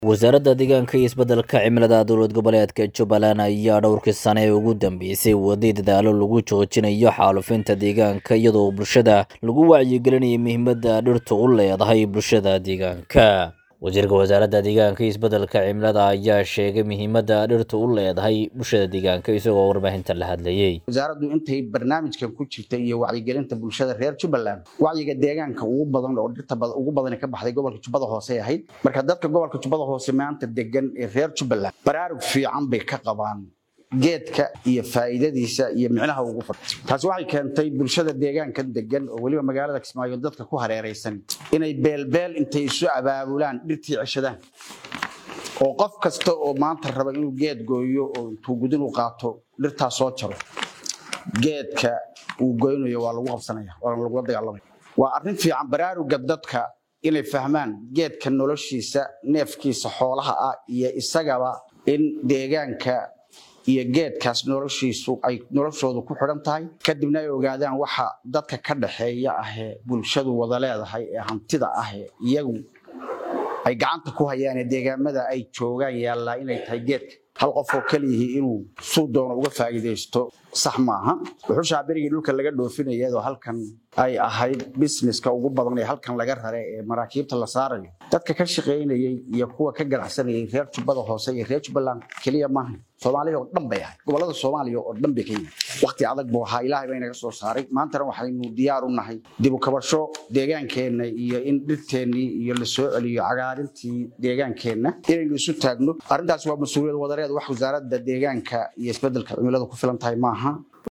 wasaaradda deegaanka iyo isbeddelka cimilada dowlad goboleedka jubbaland ayaa dhowrkii sane ee ugu dambeysay waday dadaalo lagu joojinayo xaalufinta deegaanka iyadoo bulshada lagu wacyigelinaya muhiimadda dhirtu u leedahay bulshada deegaanka wasiirka wasaaradda deegaanka iyo isbeddelka cimilada ayaa sheegay muhiimadda dhirtu u leedahay bulshada deegaanka isagoo warbaahinta la hadlayey wasaaraddu intay barnaamijkan ku jirtay iyo wacyigelinta bulshada reer jubbaland wacyiga deegaanka ugu badan oo dhirta ugu badan ka baxday gobolka jubbada hoose ahayd marka dadka gobolka jubbada hoose maanta degan ee reer jubbaland baraarug fiican bay ka qabaan geedka iyo faa'iidadiisa iyo micnaha ugu fadhi taasi waxay keentay bulshada deegaankan degan oo weliba magaalada kismaayo dadka ku hareeraysan inay beelbeel intay isu abaabulaan dhirtii ceshadaan oo qof kasta oo maanta raba inuu geed gooyo oo intuu gudin u qaato dhirtaa soo jaro geedka uu goynayo waa lagu qabsanaya waana lagula dagaalamaya waa arrin fiican baraaruga dadka inay fahmaan geedka noloshiisa neefkiisa xoolaha ah iyo isagaba in deegaanka iyo geedkaas noloshiisu ay noloshoodu ku xidhan tahay kadibna ay ogaadaan waxa dadka ka dhaxeeya ahee bulshadu wada leedahay ee hantida ahee iyagu ay gacanta ku hayaan ee deegaamada ay joogaan yaallaa inay tahay geedka hal qof oo keliyihii inuu suu doono uga faa'iidaysto sax maaha wuxuushaa berigii dhulka laga dhoofinaya iyadoo halkan ay ahayd businesska ugu badan ee halkan laga rare ee maraakiibta la saarayo dadka ka shaqaynayey iyo kuwa ka ganacsanayay reer jubbada hoose iyo reer jubbaland keliya maaha soomaaliya oo dhan bay ahayd gobollada soomaaliya oo dhan bay ka yimid waqti adag buu ahaa ilaahay baa inaga soo saaray maantana waxaynu diyaar u nahay dib u kabasho deegaankeenna iyo in dhirteennii iyo la soo celiyo cagaarintii deegaankeenna inaynu isu taagno arrintaas waa mas-uuliyad wadareed wax wasaaradda deegaanka iyo isbeddelka cimilada ku filan tahay maaha